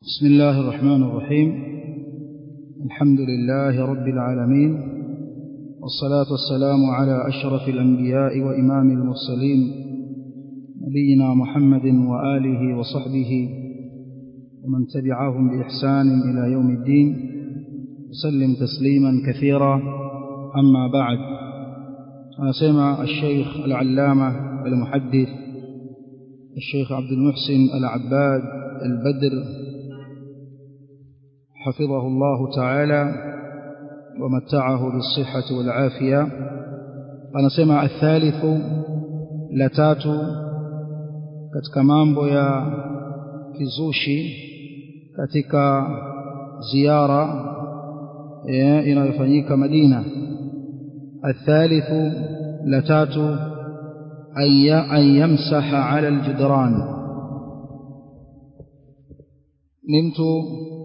بسم الله الرحمن الرحيم الحمد لله رب العالمين والصلاة والسلام على أشرف الأنبياء وإمام المرسلين نبينا محمد وآله وصحبه ومن تبعهم بإحسان إلى يوم الدين وسلم تسليما كثيرا أما بعد أسمع الشيخ العلامة المحدث الشيخ عبد المحسن العباد البدر حفظه الله تعالى ومتعه بالصحة والعافية anasema athalithu la tatu katika mambo ya kizushi katika ziara inayofanyika Madina athalithu la tatu an yamsaha ala aljidran ni mtu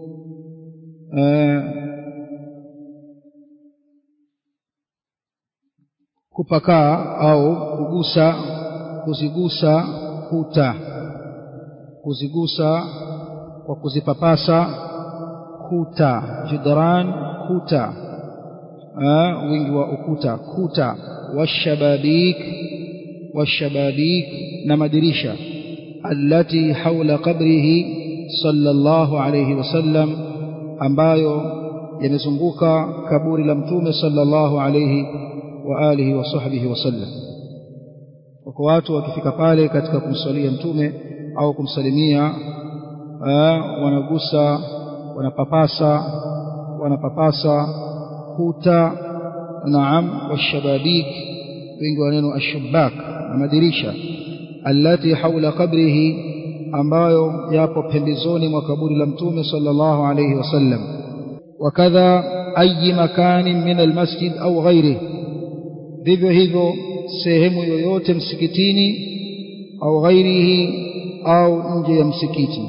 kupakaa au kugusa kuzigusa kuta kuzigusa kwa kuzipapasa kuta jidran kuta wingi wa ukuta kuta washababik washababik na madirisha allati haula qabrihi sallallahu alayhi wasallam ambayo yamezunguka kaburi la mtume sallallahu alayhi wa alihi wa sahbihi wasallam wako watu wakifika pale katika kumsalia mtume au kumsalimia wanagusa wanapapasa wanapapasa kuta naam washababik wengi wa neno ashubak na madirisha allati haula qabrihi ambayo yapo pembezoni mwa kaburi la mtume sallallahu alayhi wasallam wakadha ayi makanin min almasjid au ghairihi vivyo hivyo sehemu yoyote msikitini au ghairihi au nje ya msikiti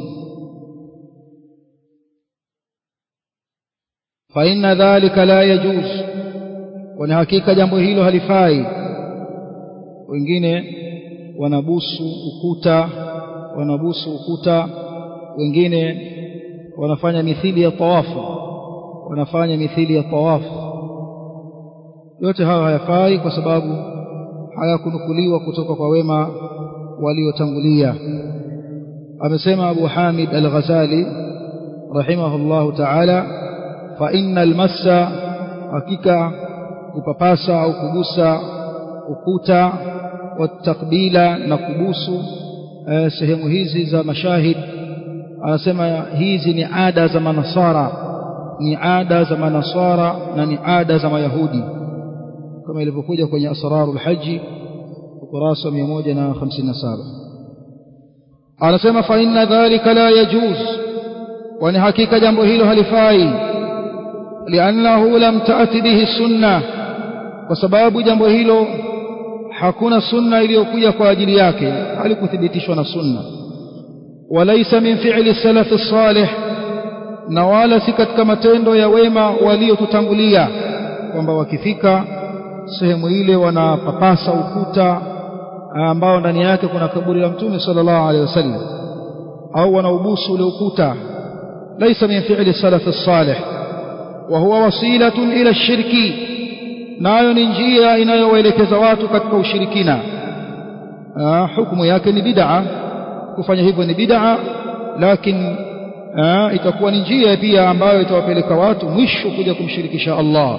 fa inna dhalika la yajuz kwani hakika jambo hilo halifai wengine wanabusu ukuta wanabusu ukuta wengine wanafanya mithili ya tawafu wanafanya mithili ya tawafu yote hayo hayafai kwa sababu hayakunukuliwa kutoka kwa wema waliotangulia amesema Abu Hamid Al-Ghazali rahimahullahu ta'ala fa innal massa hakika kupapasa au kugusa ukuta watakbila na kubusu eh, sehemu hizi za mashahid anasema hizi ni ada za manasara ni ada za manasara na ni ada za mayahudi kama ilivyokuja kwenye asrarul haji ukurasa 157 anasema fa inna dhalika la yajuz kwani hakika jambo hilo halifai liannahu lam taati bihi sunna kwa sababu jambo hilo hakuna sunna iliyokuja kwa ajili yake halikuthibitishwa na sunna walaysa min fi'li salaf salih na wala si katika matendo ya wema waliotutangulia kwamba wakifika sehemu ile wanapapasa ukuta ambao ndani yake kuna kaburi la mtume sallallahu alaihi wasallam au wanaubusu ule ukuta laysa min fi'li salaf salih wa huwa wasilatun ila shirki nayo ni njia inayowaelekeza watu katika ushirikina hukumu yake ni bid'a kufanya hivyo ni bid'a lakini itakuwa ni njia pia ambayo itawapeleka watu mwisho kuja kumshirikisha Allah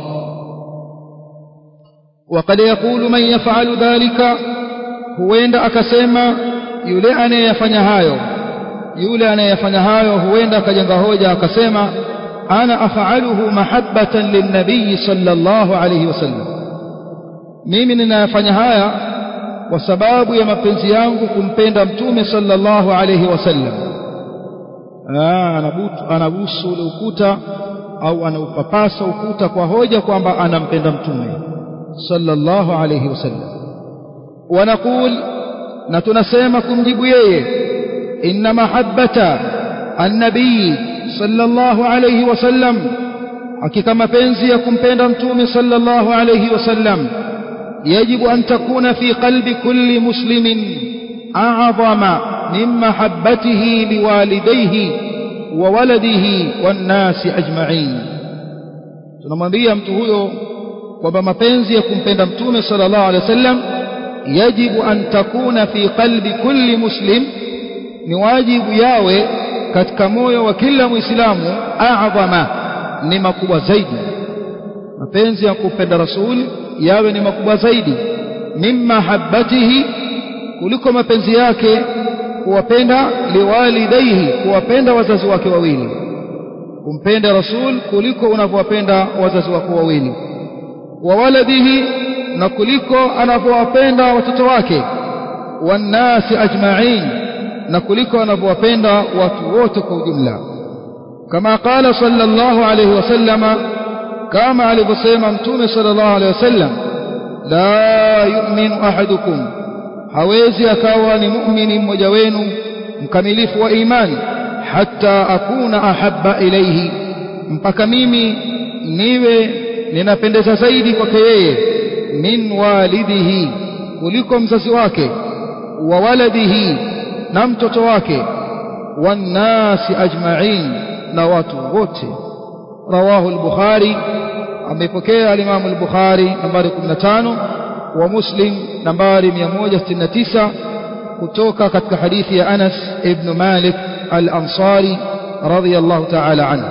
وقد يقول من يفعل ذلك huenda akasema yule anayeyafanya hayo yule anayeyafanya hayo huenda akajenga hoja akasema ana afaaluhu mahabbatan linnabii sallallahu alayhi wasallam mimi ninayafanya haya kwa sababu ya mapenzi yangu kumpenda mtume sallallahu alayhi wasallam anabusu ule ukuta au anaupapasa ukuta kwa hoja kwamba anampenda mtume صلى الله عليه وسلم ونقول نتنسيما كمجيب ييه إن محبة النبي صلى الله عليه وسلم حقيقة مبنزي يكون بين رمتوم صلى الله عليه وسلم يجب أن تكون في قلب كل مسلم أعظم من محبته لوالديه wa waladihi wan nasi ajma'in tunamwambia mtu huyo kwamba mapenzi ya kumpenda mtume sallallahu alaihi wasallam yajibu an takuna fi qalbi kulli muslim ni wajibu yawe katika moyo wa kila muislamu a'zama ni makubwa zaidi mapenzi ya kumpenda rasul yawe ni makubwa zaidi mimma habbatihi kuliko mapenzi yake kuwapenda liwalidaihi kuwapenda wazazi wake wawili kumpenda rasul kuliko unavyowapenda wazazi wako wawili wa waladihi na kuliko anavyowapenda watoto wake wannasi ajma'in na kuliko anavyowapenda watu wote kwa ujumla kama qala sallallahu alayhi wasallama kama alivyosema mtume sallallahu alayhi wasallam la yu'minu ahadukum hawezi akawa ni muumini mmoja wenu mkamilifu wa imani hatta akuna ahabba ilayhi mpaka mimi niwe ninapendeza zaidi kwake yeye min walidihi kuliko mzazi wake wa waladihi na mtoto wake wannasi ajma'in na watu wote rawahu al-bukhari amepokea al-imam al-bukhari nambari 15 wa muslim nambari 169 kutoka katika hadithi ya Anas ibn Malik al-Ansari radiyallahu ta'ala anhu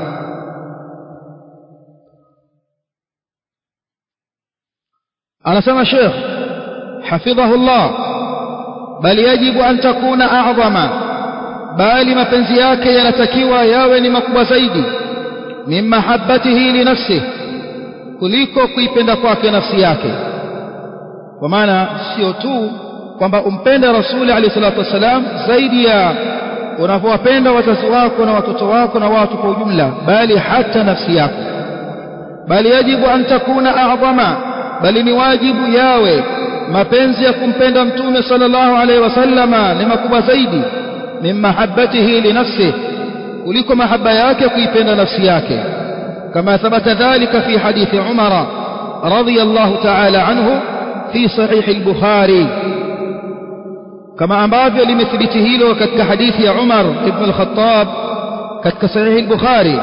anasema Sheikh hafidhahu Allah bali yajibu an takuna a'zama bali mapenzi yake yanatakiwa yawe ni makubwa zaidi min mahabbatihi li nafsihi kuliko kuipenda kwake nafsi yake kwa maana sio tu kwamba umpende rasuli alayhi salatu wasalam zaidi ya unavyowapenda wazazi wako na watoto wako na watu kwa ujumla bali hata nafsi yako bali yajibu an takuna a'zama bali ni wajibu yawe mapenzi ya kumpenda mtume sallallahu alaihi wasallama ni makubwa zaidi min mahabbatihi li nafsihi kuliko mahaba yake kuipenda nafsi yake kama thabata dhalika fi hadithi umara radiyallahu ta'ala anhu fi sahih al-bukhari kama ambavyo limethibiti hilo katika hadithi ya Umar ibn al-Khattab katika sahih al-Bukhari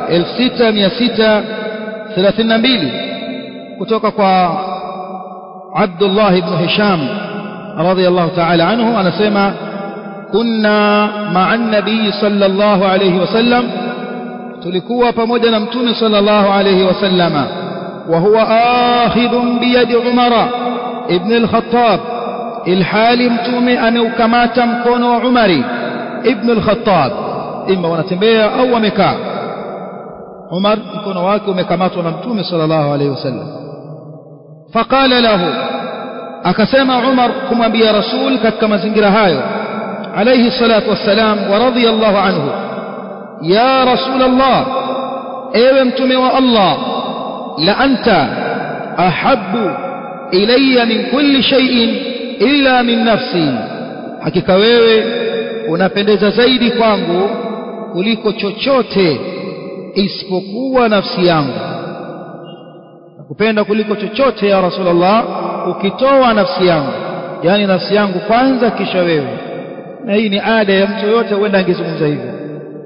6632 kutoka kwa Abdullah ibn Hisham radiyallahu ta'ala anhu anasema kunna ma'a an-nabiy sallallahu alayhi wasallam tulikuwa pamoja na mtume sallallahu alayhi wasallama wa huwa akhidhun bi yadi Umar ibn al-Khattab ilhali mtume ameukamata mkono wa Umari ibn al-Khattab imma wanatembea au wamekaa Umar mkono wake umekamatwa na mtume sallallahu alayhi wasallam faqala lahu akasema Umar kumwambia Rasul katika mazingira hayo alayhi salatu wassalam wa radiyallahu anhu ya Rasul Allah ewe mtume wa Allah la anta ahabbu ilayya min kulli shay'in illa min nafsi hakika wewe unapendeza zaidi kwangu kuliko chochote isipokuwa nafsi yangu nakupenda kuliko chochote ya rasulullah ukitoa nafsi yangu yani nafsi yangu kwanza kisha wewe na hii ni ada ya mtu yote huenda angezungumza hivyo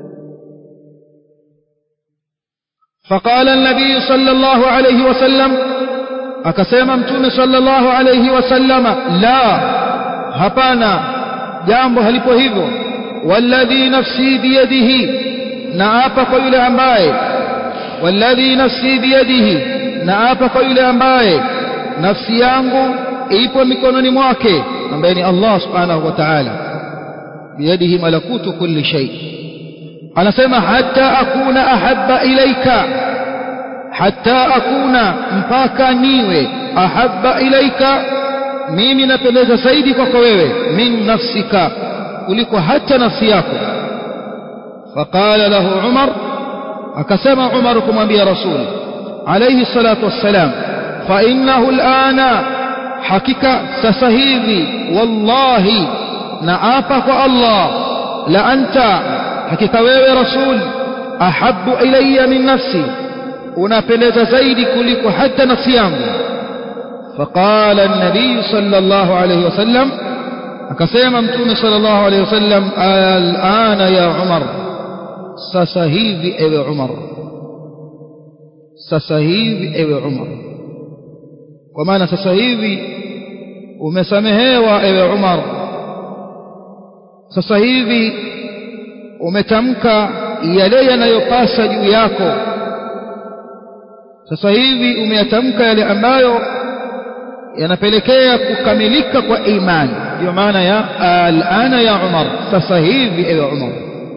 فقال النبي صلى الله عليه وسلم akasema mtume sallallahu alayhi wasallama la hapana jambo halipo hivyo walladhi nafsi biyadihi na apa kwa yule ambaye walladhi nafsi biyadihi na apa kwa yule ambaye nafsi yangu ipo mikononi mwake ambaye ni Allah subhanahu wa ta'ala biyadihi malakutu kulli shay anasema hatta akuna ahabba ilaika hatta akuna mpaka niwe ahabba ilaika mimi napendeza zaidi kwako wewe min nafsika kuliko hata nafsi yako faqala lahu umar akasema umar kumwambia rasul alayhi salatu wassalam fa innahu alana hakika sasa hivi wallahi na apa kwa allah la anta hakika wewe rasul ahabbu ilayya min nafsi unapendeza zaidi kuliko hata nafsi yangu faqala an-nabiy sallallahu alayhi wasallam akasema mtume sallallahu alayhi wasallam al'ana ya umar sasa hivi ewe Umar sasa hivi ewe Umar kwa maana sasa hivi umesamehewa ewe Umar sasa hivi umetamka yale yanayopasa juu yako sasa hivi umeyatamka yale ambayo yanapelekea kukamilika kwa imani ndio maana ya alana ya Umar sasa hivi ewe Umar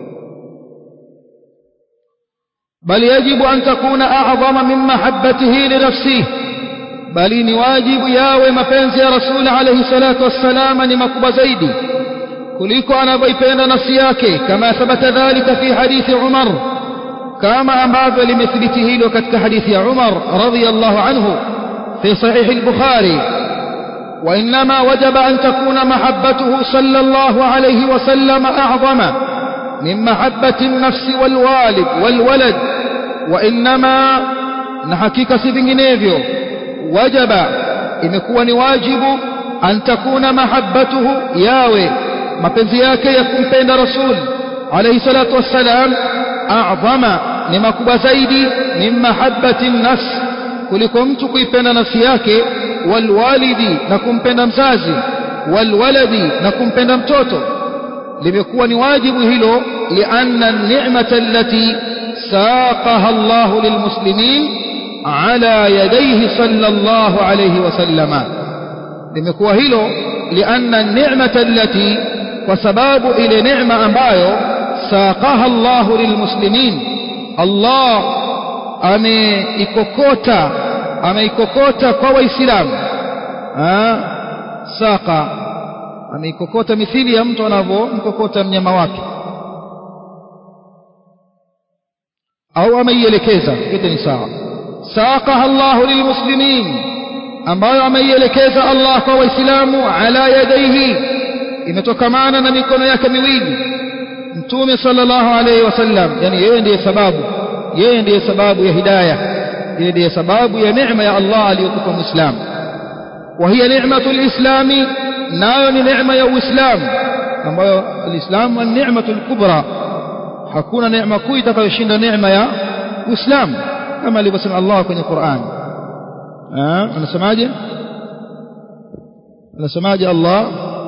bali yajibu an takuna a'zama min mahabbatihi li nafsihi bali ni wajibu yawe mapenzi ya rasul alayhi salatu wassalam ni makubwa zaidi kuliko anavyoipenda nafsi yake kama thabata dhalika fi hadithi Umar kama ambavyo limethibiti hilo katika hadithi ya Umar radhiyallahu anhu في صحيح البخاري وإنما وجب أن تكون محبته صلى الله عليه وسلم أعظم من محبة النفس والوالد والولد وإنما نحكيك سبنجنيفيو وجب imekuwa ni wajibu an takuna mahabbatuhu yawe mapenzi yake ya kumpenda rasul alayhi salatu wassalam a'zama ni makubwa zaidi min mahabbati nafs kuliko mtu kuipenda nafsi yake walwalidi na kumpenda mzazi walwaladi na kumpenda mtoto limekuwa ni wajibu hilo lianna ni'mata allati saqaha Allah lilmuslimin ala yadayhi sallallahu alayhi wasallama limekuwa hilo lianna ni'mata allati kwa sababu ile neema ambayo saqaha Allah lilmuslimin Allah ameikokota ameikokota kwa waislamu saka ameikokota mithili ya mtu anavyomkokota mnyama wake au ameielekeza yote ni sawa saqaha Allahu lilmuslimin ambayo ameielekeza Allah kwa waislamu ala yadaihi imetokamana na mikono yake miwili mtume sallallahu alayhi wasallam yani yeye ndiye sababu yeye ndiye sababu ya hidayah yeye ndiye sababu ya neema ya Allah aliyokupa muislamu wa hiya ni'matul islami nayo ni neema ya uislamu ambayo alislamu ni ni'matul kubra hakuna neema kuu itakayoshinda neema ya uislamu kama alivyosema Allah kwenye Qur'an anasemaje anasemaje Allah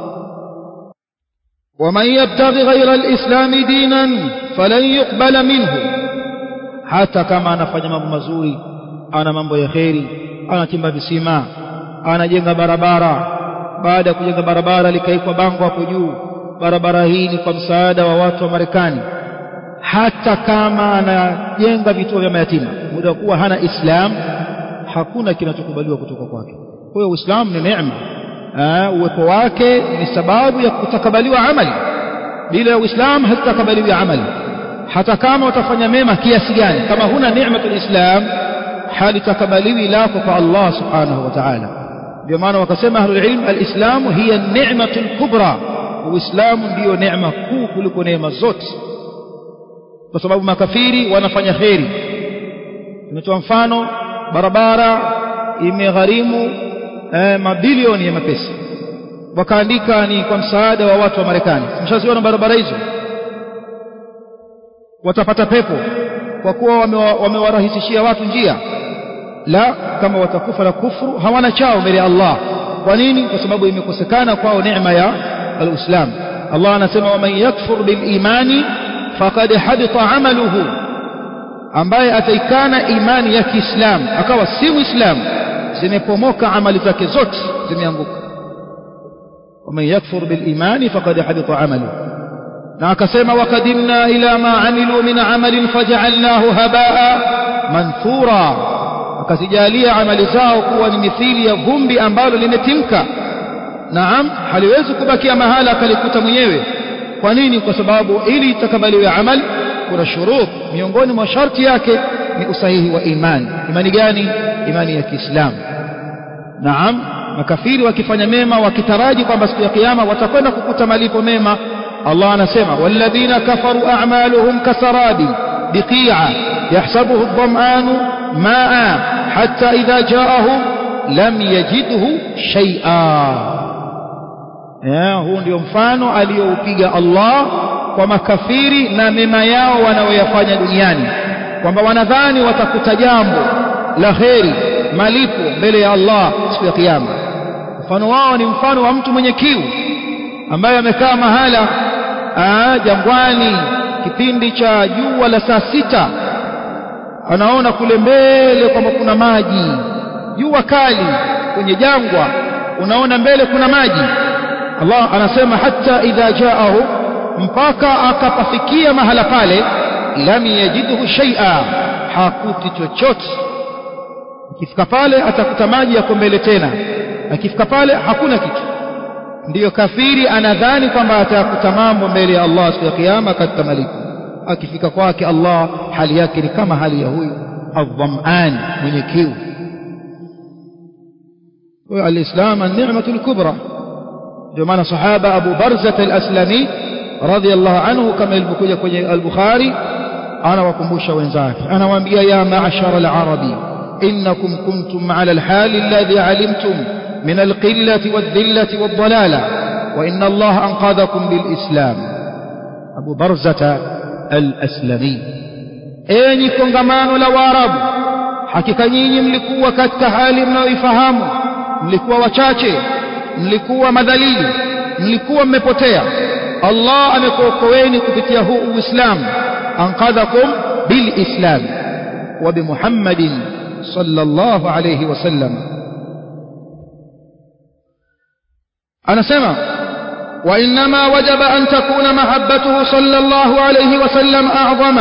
ومن يبتغي غير الإسلام دينا فلن يقبل منه hata kama anafanya mambo mazuri ana mambo ya kheri anachimba visima anajenga barabara baada ya kujenga barabara likaikwa bango hapo juu barabara hii ni kwa msaada wa watu wa Marekani hata kama anajenga vituo vya mayatima muda kuwa hana Islam hakuna kinachokubaliwa kutoka kwake kwa hiyo Uislamu ni neema uwepo wake ni sababu ya kutakabaliwa amali bila ya Uislamu hatutakabaliwi amali hata kama utafanya mema kiasi gani kama huna neematul islam halitakabaliwi lako kwa Allah subhanahu wa ta'ala ndio maana wakasema ahlul ilm alislamu hiya ni'matul kubra uislamu ndiyo neema kuu kuliko neema zote kwa sababu makafiri wanafanya kheri imetoa mfano barabara imegharimu eh, mabilioni ya mapesa wakaandika ni kwa msaada wa watu wa Marekani mshaziona barabara hizo watapata pepo kwa kuwa wamewarahisishia watu njia la kama watakufa na kufuru hawana chao mbele ya Allah kwa nini kwa sababu imekosekana kwao neema ya al-Islam Allah anasema waman yakfur bil imani faqad habita amaluhu ambaye ataikana imani ya Kiislamu akawa si Muislamu zimepomoka amali zake zote zimeanguka waman yakfur bil imani faqad habita amaluhu na akasema wakadimna ila ma amilu min amalin faj'alnahu habaa manthura akazijalia amali zao kuwa ni mithili ya vumbi ambalo limetimka naam haliwezi kubakia mahala akalikuta mwenyewe kwa nini kwa sababu ili itakabaliwe amali kuna shurut miongoni mwa sharti yake ni usahihi wa imani imani gani imani ya Kiislamu naam makafiri wakifanya mema wakitaraji kwamba siku ya kiyama watakwenda kukuta malipo mema الله anasema والذين كفروا أعمالهم كسراب بقيعة يحسبه الظمآن ماء حتى إذا جاءه لم يجده شيئا huu ndio mfano aliyoupiga Allah kwa makafiri na mema yao wanaoyafanya duniani kwamba wanadhani watakuta jambo la kheri malipo mbele ya Allah siku ya kiyama mfano wao ni mfano wa mtu mwenye kiu ambaye amekaa mahala aa, jangwani kipindi cha jua la saa sita anaona kule mbele kwamba kuna maji jua kali kwenye jangwa unaona mbele kuna maji Allah anasema hata idha jaahu mpaka akapafikia mahala pale lam yajidhu shay'a hakuti chochote akifika pale atakuta maji yako mbele tena akifika pale hakuna kitu ndiyo kafiri anadhani kwamba atakuta mambo mbele ya Allah siku ya kiyama katika malipo akifika kwake Allah hali yake ni kama hali ya huyu adhaman mwenye kiu huyo alislam an-ni'matul kubra ndio maana sahaba Abu Barzah al-Aslami radiyallahu anhu kama ilivyokuja kwenye al-Bukhari anawakumbusha wenzake anawaambia ya ma'ashara al-arabi innakum kuntum 'ala al-hali alladhi 'alimtum min al-qillati wad-dhillati wad-dhalala wa inna Allah anqadhakum bil-islam Abu Barzah al-Aslami enyi kongamano la Waarabu hakika nyinyi mlikuwa katika hali mnayoifahamu mlikuwa wachache mlikuwa madhalili mlikuwa mmepotea Allah amekuokoeni kupitia huu Uislamu anqadhakum bilislam wa bimuhammadin sallallahu alayhi wasallam anasema وإنما وجب أن تكون محبته صلى الله عليه وسلم أعظم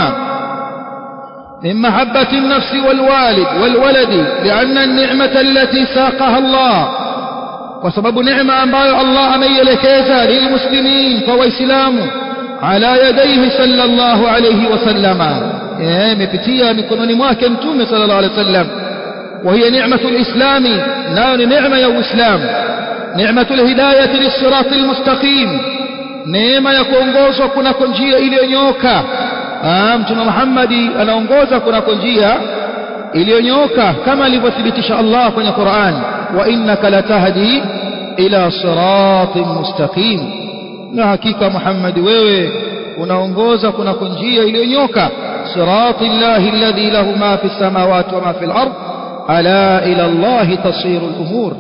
من محبة النفس والوالد والولد لأن النعمة التي ساقها الله وسبب نعمة أنباء الله أن يلكيزا للمسلمين فهو إسلام على يديه صلى الله عليه وسلم مبتيا مكنون مواكن تومي صلى الله عليه وسلم وهي نعمة الإسلام نار نعمة يا إسلام نعمة الهداية للصراط المستقيم neema ya kuongozwa kunako njia iliyonyooka mtume Muhammadi anaongoza kunako njia iliyonyooka kama alivyothibitisha Allah kwenye Qur'an wa innaka latahdi ila siratin mustaqim na hakika Muhammad wewe unaongoza kunako njia iliyonyooka siratil lahi alladhi lahu ma fi samawati wa ma fi al-ard ala ila Allah tasiru al-umur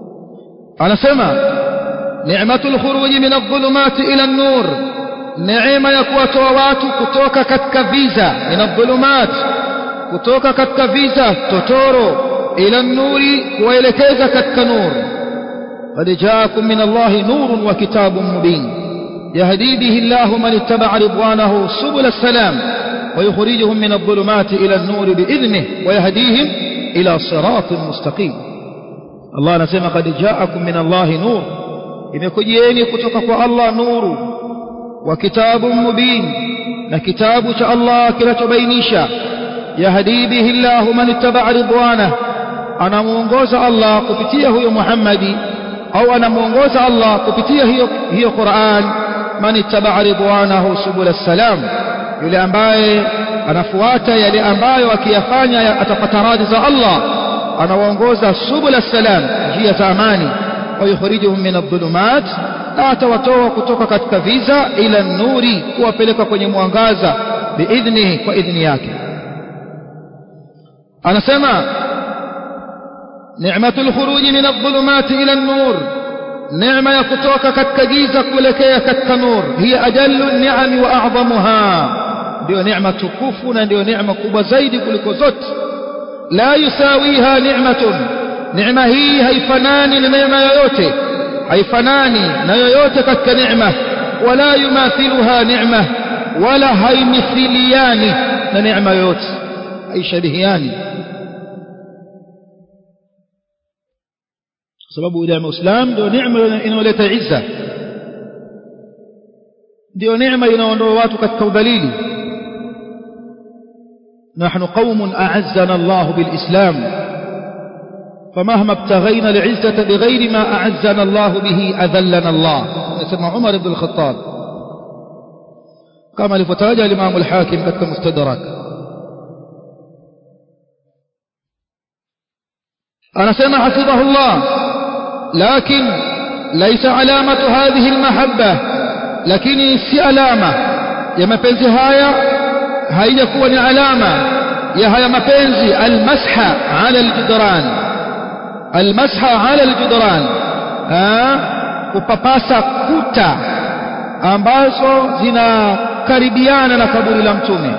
anasema ni'matul khuruj min adh-dhulumati ila an-nur neema ya kuwatoa watu kutoka katika viza min adh-dhulumat kutoka katika viza totoro ila nuri kuwaelekeza katika nur qad jaakum min allahi nurun wa kitabun mubin yahdi bihi allah man ittaba'a ridwanahu subul as-salam wa yukhrijuhum min adh-dhulumati ila an-nur bi'idhnihi wa yahdihim ila siratin mustaqim Allah anasema qad jaakum min allahi nur imekujieni kutoka kwa Allah nuru wa kitabun mubin na kitabu cha Allah kinachobainisha yahdi bihi Allah man ittaba'a ridwanah anamuongoza Allah kupitia huyo Muhammadi au anamuongoza Allah kupitia hiyo hiyo Qur'an man ittaba'a ridwanahu subul salam yule ambaye anafuata yale ambayo akiyafanya atapata radhi za Allah anawaongoza subul salam njia za amani wa yukhrijuhum min adh-dhulumat na atawatoa kutoka katika viza ila nuri kuwapeleka kwenye mwangaza biidhnihi kwa idhni yake anasema ni'matul khuruj min adh-dhulumati ila an-nur neema ya kutoka katika giza kuelekea katika nur hiya ajallu ni'ami wa a'zamuha ndio neema tukufu na ndio neema kubwa zaidi kuliko zote la yusawiha ni'matun neema hii haifanani na neema yoyote haifanani na yoyote katika neema wala yumathiluha neema wala haimithiliani na neema yoyote haishabihiani sababu ile ya Uislamu ndio neema inayoleta izza ndio neema inaondoa watu katika udhalili نحن قوم أعزنا الله بالإسلام فمهما ابتغينا العزة بغير ما أعزنا الله به أذلنا الله يسمى عمر بن الخطاب كما لفتاجة الإمام الحاكم كتك مستدرك أنا سمع حفظه الله لكن ليس علامة هذه المحبة لكن سي علامة ya mapenzi haya haijakuwa ni alama ya haya mapenzi almasha ala aljudran almasha ala aljudran kupapasa kuta ambazo zinakaribiana na kaburi la mtume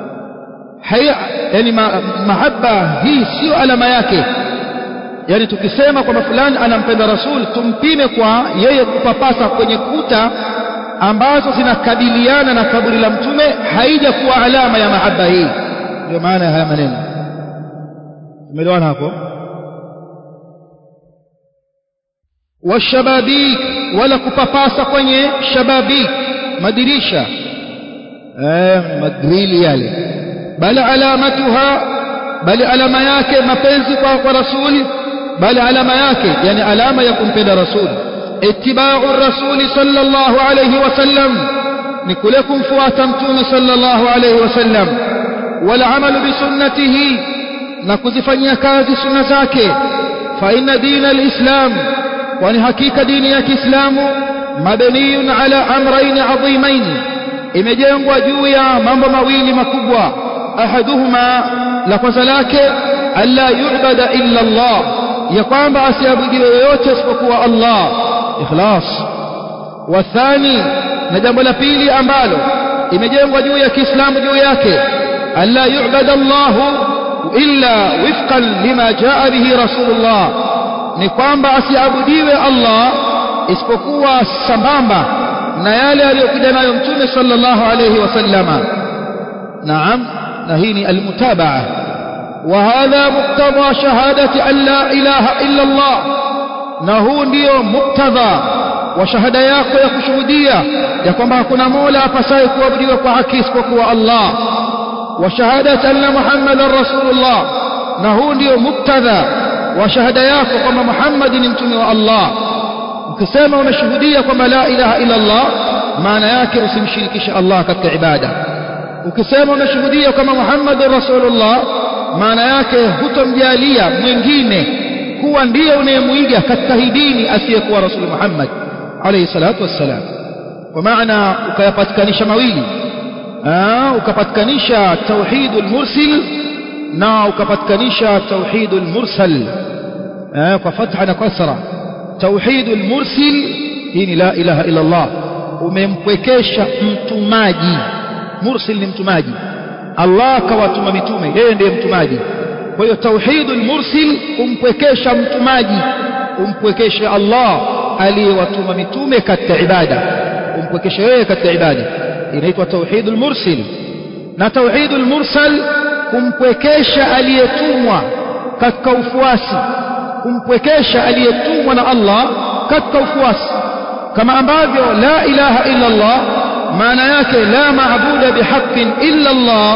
yani ma, mahaba hii sio alama yake yani tukisema kwamba fulani anampenda rasul tumpime kwa yeye kupapasa kwenye kuta ambazo zinakabiliana na kaburi la mtume haijakuwa alama ya mahaba hii ndio maana ya haya maneno tumeelewana hapo washababik wala kupapasa kwenye shababik madirisha eh magrili yale bali alamatuha bali alama yake mapenzi kwa, kwa rasuli bali alama yake yani alama ya kumpenda rasuli ittiba'u rasuli sallallahu alayhi wasallam ni kule kumfuata mtume sallallahu alayhi wasallam wal amalu bi sunnatihi na kuzifanyia kazi sunna zake fa inna dina alislam kwani hakika dini ya Kiislamu mabniyun ala amrayn adhimain imejengwa juu ya mambo mawili makubwa ahaduhuma la kwanza lake alla yu'bada illa Allah ya kwamba asiabudiwe yoyote isipokuwa Allah ikhlas wathani na jambo la pili ambalo imejengwa juu ya Kiislamu juu yake alla yu'bada Allah illa wifqan lima jaa bihi rasulullah ni kwamba asiabudiwe Allah isipokuwa sambamba na yale aliyokuja nayo mtume sallallahu alayhi wasallama naam na hii ni almutabaa وهذا مقتضى شهادة أن لا إله إلا الله نهو ndio muktadha wa shahada yako ya kushuhudia ya kwamba hakuna mola apasaye kuabudiwa kwa haki isipokuwa Allah wa shahadati anna Muhammadan rasulullah na huu ndio muktadha wa shahada yako kwamba Muhammad ni mtume wa Allah ukisema unashuhudia kwamba la ilaha illa Allah maana yake usimshirikishe Allah katika ibada ukisema unashuhudia kwamba Muhammad rasulullah maana yake hutomjalia mwingine kuwa ndiye unayemuiga katika hii dini asiyekuwa rasul Muhammad alayhi salatu wassalam kwa maana ukayapatikanisha mawili ukapatikanisha tauhidul mursil na ukapatikanisha tauhidul mursal kwa fatha na kasra tauhidul mursil hii ni la ilaha illa Allah umempwekesha mtumaji mursil ni mtumaji Allah kawatuma mitume yeye ndiye mtumaji kwa hiyo tauhidul mursil kumpwekesha mtumaji umpwekeshe Allah aliyewatuma mitume katika ibada umpwekeshe yeye katika ibada inaitwa tauhidul mursil na tauhidul mursal kumpwekesha aliyetumwa katika ufuasi kumpwekesha aliyetumwa na Allah katika ufuasi kama ambavyo la ilaha illa Allah maana yake la maabuda bihaqqin illa Allah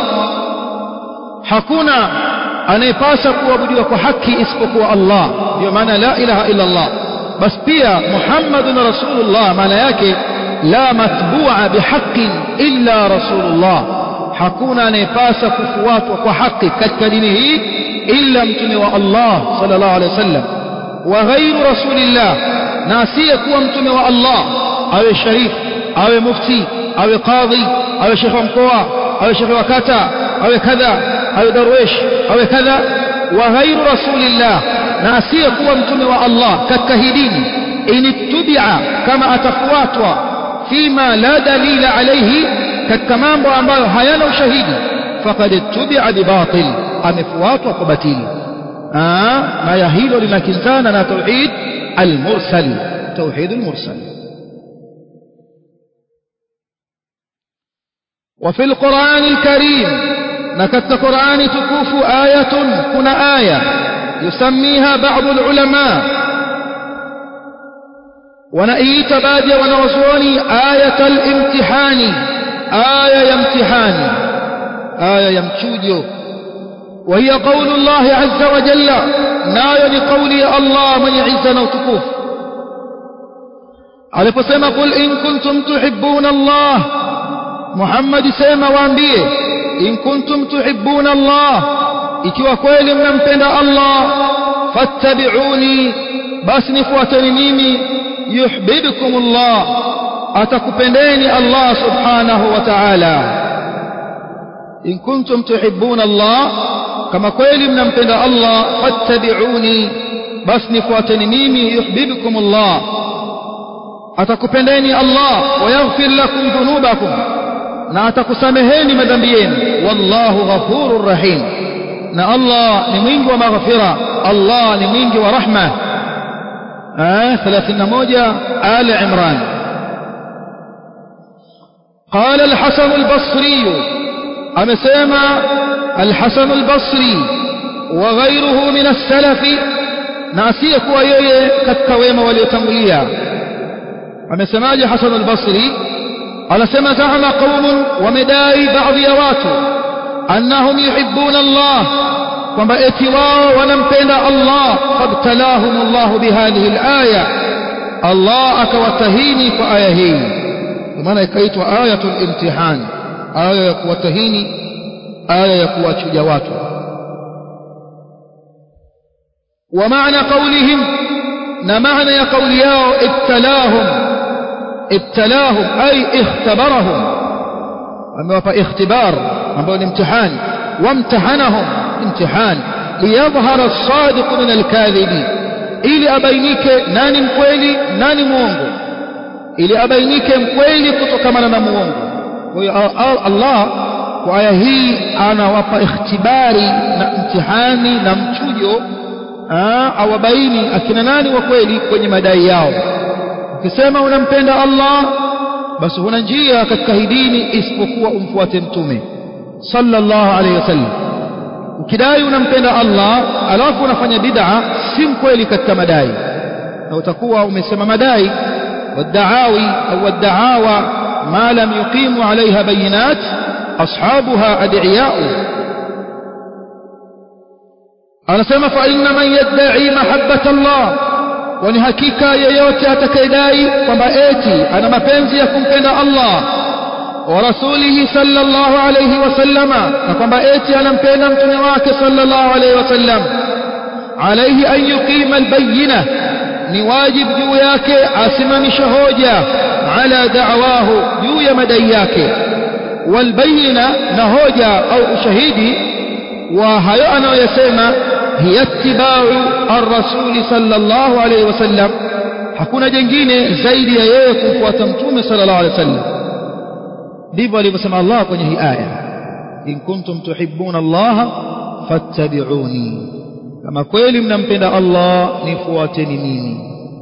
hakuna anayepasa kuabudiwa kwa haki isipokuwa Allah ndio maana la ilaha illa Allah bas pia Muhammadun rasulullah maana yake la matbu'a bihaqqin illa rasulullah hakuna anayepasa kufuatwa kwa haki katika dini hii illa mtume wa Allah sallallahu alaihi wasallam wa ghairu rasulillah na asiyekuwa mtume wa Allah awe sharif awe mufti awe qadhi awe shekhe wa mkoa awe shekhe wa kata awe kadha awe darwesh awe kadha wa ghairu rasulillah na asiyekuwa mtume wa Allah katika hii dini initubia kama atafuatwa fima la dalila alayhi katika mambo ambayo hayana ushahidi faqad tubia bibatil amefuatwa kwa batili na ya hilo linakinzana na tauhid almursal tauhid almursal وفي القرآن الكريم نكت قرآن تكوف آية كنا آية يسميها بعض العلماء ونأيت بادي ونوزوني آية الامتحان آية يمتحان آية يمتشوجو وهي قول الله عز وجل نايا لقولي الله من يعزنا وتكوف aliposema qul in kuntum tuhibbuna Allah Muhammad sema waambie in kuntum tuhibbuna Allah ikiwa kweli mnampenda Allah fattabi'uni basi nifuateni mimi yuhibbukum Allah atakupendeni Allah subhanahu wa ta'ala in kuntum tuhibbuna Allah kama kweli mnampenda Allah fattabi'uni basi nifuateni mimi yuhibbukum Allah atakupendeni Allah wayaghfir lakum dhunubakum na atakusameheni madhambi yenu wallahu ghafurur rahim na Allah ni mwingi wa maghfira Allah ni mwingi wa rahma ah 31 Ali Imran قال الحسن البصري أمسيما الحسن البصري وغيره من السلف ناسيك ويوي كالتويم وليتموليا أمسيما حسن البصري على سما زعم قوم ومداي بعض يواتو أنهم يحبون الله kwamba eti wao wanampenda Allah fabtalahum Allah bihadhihi alaya Allah akawatahini kwa aya hii kwa maana ikaitwa ayatul imtihan aya ya kuwatahini aya ya kuwachuja watu wa maana qawlihim na maana ya kauli yao ibtalahum ibtalahum ay ikhtabarahum amewapa ikhtibar ambao ni mtihani wamtahanahum imtihan liyadhhara as-sadiq min al-kadhibi ili abainike nani mkweli nani muongo ili abainike mkweli kutokamana na muongo kwa hiyo Allah kwa aya hii anawapa ikhtibari na mtihani na mchujo awabaini akina nani wa kweli kwenye madai yao ukisema unampenda Allah basi huna njia katika hii dini isipokuwa umfuate mtume sallallahu alayhi wasallam ukidai unampenda Allah alafu unafanya bid'a si mkweli katika madai na utakuwa umesema madai والدعاوي أو الدعاوى ما لم يقيموا عليها بينات أصحابها أدعياء أنا سمى فإن من يدعي محبة الله ونهكيكا ييوتي أتكيداي ومأتي أنا مبنزي يكون بين الله ورسوله صلى الله عليه وسلم ومأتي أنا مبين متنواك صلى الله عليه وسلم عليه أن يقيم البينة ni wajib juu yake asimamishe hoja ala da'wahu juu ya madai yake walbayina na hoja au ushahidi wa hayo anayoyasema hiya ittiba'u ar-rasul sallallahu alayhi wasallam hakuna jingine zaidi ya yeye kumfuata mtume sallallahu alayhi wasallam ndivyo alivyosema Allah kwenye hii aya in kuntum tuhibbuna Allah fattabi'uni kama kweli mnampenda Allah nifuateni mimi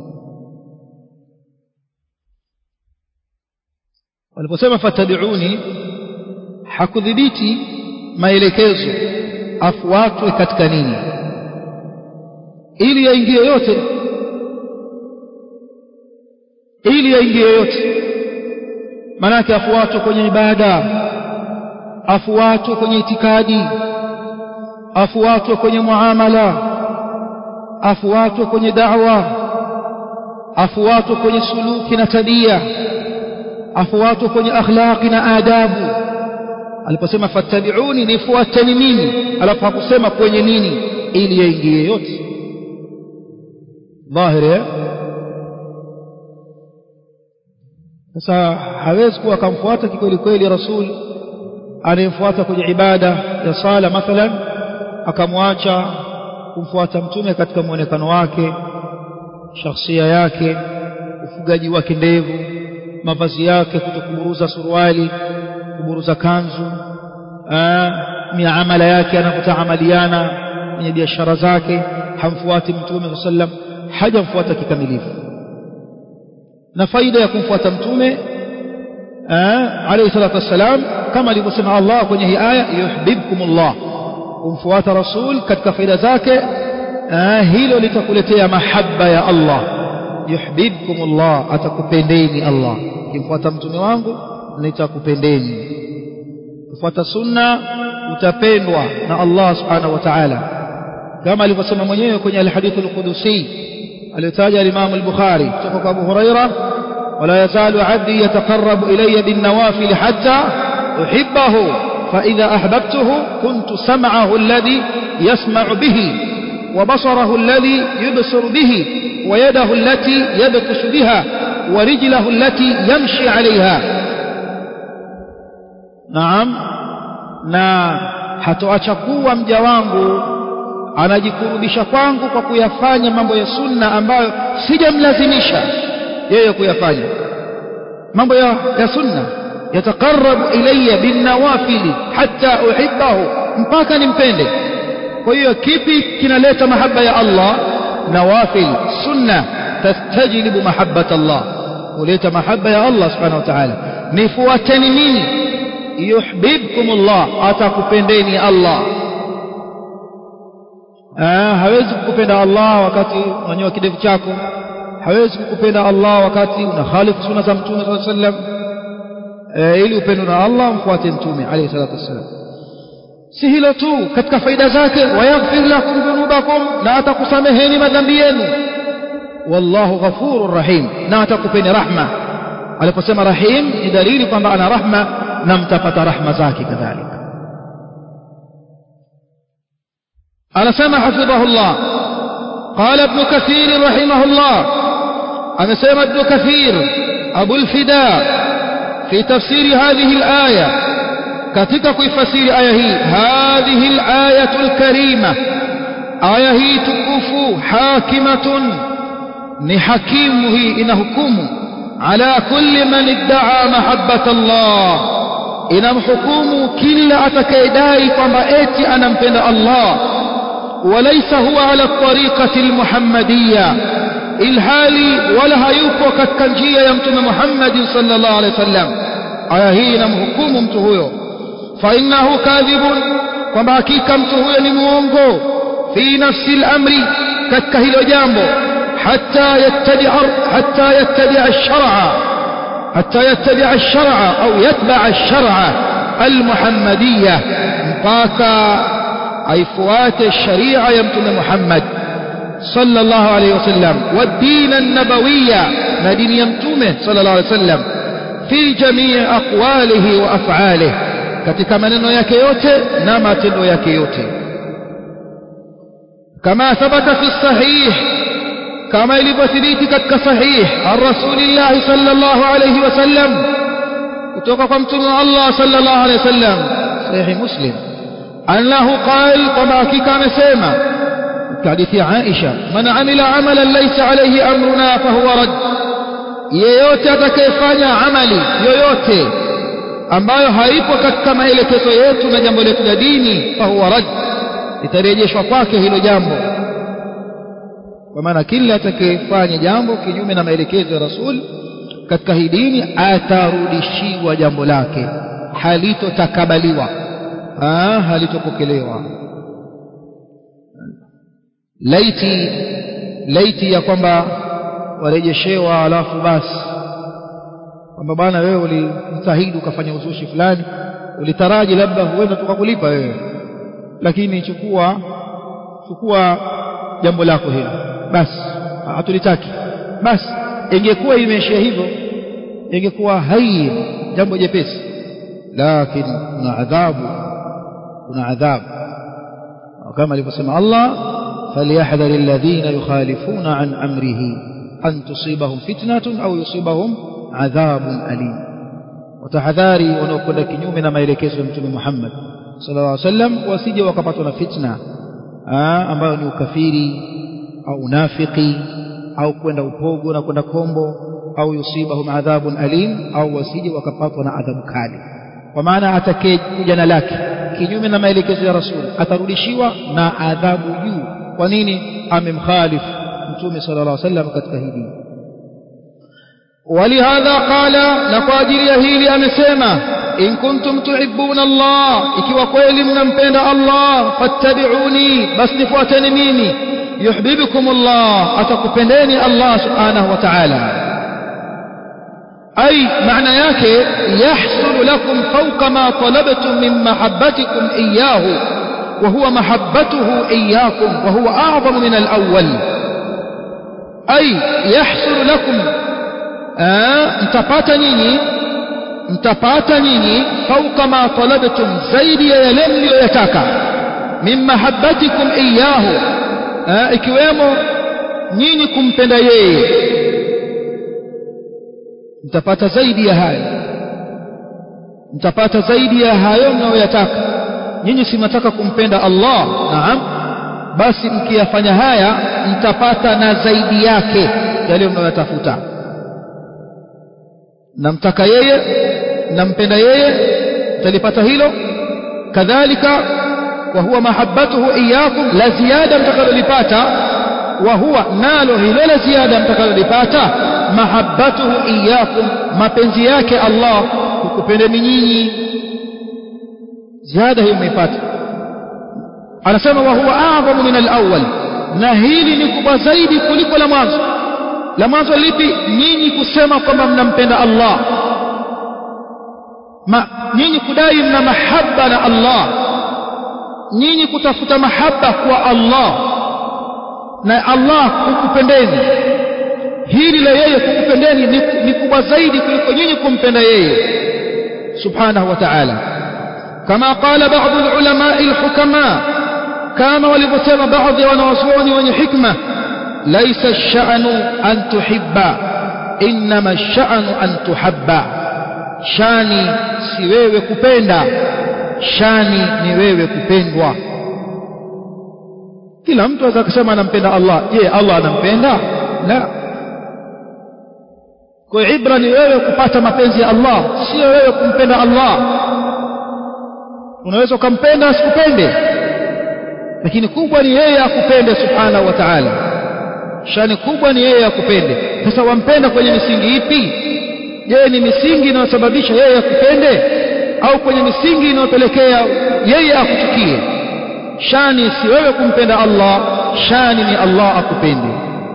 waliposema fatabiuni hakudhibiti maelekezo afuatwe katika nini ili yaingie yote ili yaingie yote manake afuatwe kwenye ibada afuatwe kwenye itikadi afuatwe kwenye muamala afuatwe kwenye da'wa afuatwe kwenye suluki na tabia afuatwe kwenye akhlaqi na adabu aliposema fattabi'uni nifuateni mimi alafu hakusema kwenye nini ili yaingie yote dhahiri sasa hawezi kuwa akamfuata kikweli kweli rasul anayemfuata kwenye ibada ya sala mathalan akamwacha kumfuata mtume katika muonekano wake shakhsia yake ufugaji wake ndevu mavazi yake kutokuburuza suruali kuburuza kanzu miamala yake anapotaamaliana kwenye biashara zake hamfuati mtume sallam hajamfuata kikamilifu na faida ya kumfuata mtume alayhi salatu wassalam kama alivyosema Allah kwenye hii aya yuhibbukumullah kumfuata rasul katika faida zake hilo litakuletea mahaba ya Allah yuhibbukumullah atakupendeni Allah kimfuata mtume wangu nitakupendeni kufuata sunna utapendwa na Allah subhanahu wa ta'ala kama alivyosema mwenyewe kwenye alhadith alqudusi aliyotaja al-Imam al-Bukhari kutoka kwa Abu Huraira wala yazalu 'abdi yataqarrabu ilayya bin nawafil hatta uhibbahu فإذا أحببته كنت سمعه الذي يسمع به وبصره الذي يبصر به ويده التي يبطش بها ورجله التي يمشي عليها نعم na hatoacha kuwa mja wangu anajikurubisha kwangu kwa kuyafanya mambo ya sunna ambayo sijamlazimisha yeye kuyafanya mambo ya, ya sunna yataqarrabu ilayya binnawafili hatta uhibbahu mpaka nimpende kwa hiyo kipi kinaleta mahaba ya Allah nawafil sunna tastajlibu mahabbat Allah huleta mahaba ya Allah subhanahu wa ta'ala nifuateni mimi yuhibbukum Allah atakupendeni Allah ah hawezi kukupenda Allah wakati unanyoa kidevu chako hawezi kukupenda Allah wakati una khalifu sunna za mtume sallallahu alaihi wasallam ili upendwe na Allah mfuate mtume alayhi salatu wasallam si hilo tu katika faida zake wayaghfir lakum dhunubakum na atakusameheni madhambi yenu wallahu ghafurur rahim na atakupeni rahma aliposema rahim ni dalili kwamba ana rahma na mtapata rahma zake kadhalika anasema hafidhahullah قال ابن كثير رحمه الله أنا سيما ابن كثير أبو الفداء في تفسير هذه الآية katika kuifasiri aya hii hadhihi al-ayatu al-karima aya hii tukufu hakimatun ni hakimu hii inahukumu ala kulli man idda'a mahabbata Allah inamhukumu kila atakayedai kwamba eti anampenda Allah walaysa huwa ala tariqati al-muhammadiyya ilhali wala hayupo katika njia ya mtume Muhammad sallallahu alaihi wasallam aya hii inamhukumu mtu huyo فإنه كاذب kwamba hakika mtu huyo ni muongo fi nafsi al-amri katika hilo jambo hatta yattabi hatta yattabi ash-shar'a hatta yattabi ash-shar'a au yatba ash-shar'a al-muhammadiyya mpaka aifuate sharia ya mtume Muhammad sallallahu alayhi wasallam wa din an-nabawiyya na dini ya mtume sallallahu alayhi wasallam fi jamii aqwalihi wa af'alihi katika maneno yake yote na matendo yake yote kama thabata fi sahih kama ilivyothibiti katika sahih ar-rasulillah sallallahu alayhi wasallam kutoka kwa mtume wa Allah sallallahu alayhi wasallam sahih muslim annahu qala kama hakika amesema hadithi ya Aisha man amila amalan laysa alayhi amruna fahuwa rad yeyote atakayefanya amali yoyote ambayo haipo katika maelekezo yetu na jambo letu la dini fahuwa rad litarejeshwa kwake hilo jambo kwa maana kila atakayefanya jambo kinyume na maelekezo ya rasul katika hii dini atarudishiwa jambo lake halitotakabaliwa ah halitopokelewa laiti laiti ya kwamba warejeshewa alafu basi kwamba bwana wewe ulijitahidi ukafanya uzushi fulani ulitaraji labda huenda tukakulipa wewe lakini chukua chukua jambo lako hilo basi hatulitaki basi ingekuwa imeishia hivyo ingekuwa hai jambo jepesi lakini kuna adhabu kuna adhabu kama alivyosema Allah falyahdhar alladhina yukhalifuna an amrihi an tusibahum fitnatun au yusibahum adhabun alim watahadhari wanaokwenda kinyume na maelekezo ya mtume Muhammad sallallahu alaihi wasallam wasije wakapatwa na fitna ambayo ni ukafiri au unafiki au kwenda upogo na kwenda kombo au yusibahum adhabun alim au wasije wakapatwa na adhabu kali kwa maana atakaye jana lake kinyume na maelekezo ya rasul atarudishiwa na adhabu juu kwa nini amemkhalifu mtume sallallahu alaihi wasallam katika hili ولهذا قال نقاجل يهيلي أمسيما إن كنتم تحبون الله إكي kweli mnampenda Allah fattabi'uni bas nifuateni mimi yuhibbukum Allah atakupendeni Allah subhanahu wa ta'ala أي معنى yake يحصل لكم فوق ما طلبتم من محبتكم إياه وهو محبته إياكم وهو أعظم من الأول أي يحصل لكم mtapata nyinyi mtapata nyinyi fauka ma talabtum zaidi ya yale mliyoyataka min mahabbatikum iyyahu ikiwemo nyinyi kumpenda yeye mtapata zaidi ya hayo mtapata zaidi ya hayo mnayoyataka nyinyi si mnataka kumpenda Allah naam basi mkiyafanya haya mtapata na zaidi yake yale mnayotafuta namtaka yeye nampenda yeye mtalipata hilo kadhalika wa huwa mahabbatuhu iyyakum la ziada mtakalolipata wa huwa nalo hilo la ziada mtakalolipata mahabbatuhu iyyakum mapenzi yake Allah kukupendeni nyinyi ziada hiyo mmeipata anasema wa huwa a'zamu min al-awwal na hili ni kubwa zaidi kuliko la mwanzo la mwanzo lipi nyinyi kusema kwamba mnampenda Allah ma nyinyi kudai mna mahaba na Allah nyinyi kutafuta mahaba kwa Allah na Allah kukupendeni hili la yeye kukupendeni ni, ni kubwa zaidi kuliko nyinyi kumpenda yeye subhanahu wa ta'ala kama qala baadhi ulama alhukama kama walivyosema baadhi ya wanawazuoni wenye hikma laisa ash-sha'nu an tuhibba inma ash-sha'nu an tuhabba shani si wewe kupenda shani ni wewe kupendwa kila mtu aweza kusema anampenda Allah je Allah anampenda la kwa ibra ni wewe kupata mapenzi ya Allah sio wewe kumpenda Allah unaweza ukampenda asikupende lakini kubwa ni yeye akupende subhanahu wa ta'ala shani kubwa ni yeye akupende sasa wampenda kwenye misingi ipi je ni misingi inayosababisha yeye akupende au kwenye misingi inayopelekea yeye akuchukie shani si wewe kumpenda Allah shani ni Allah akupende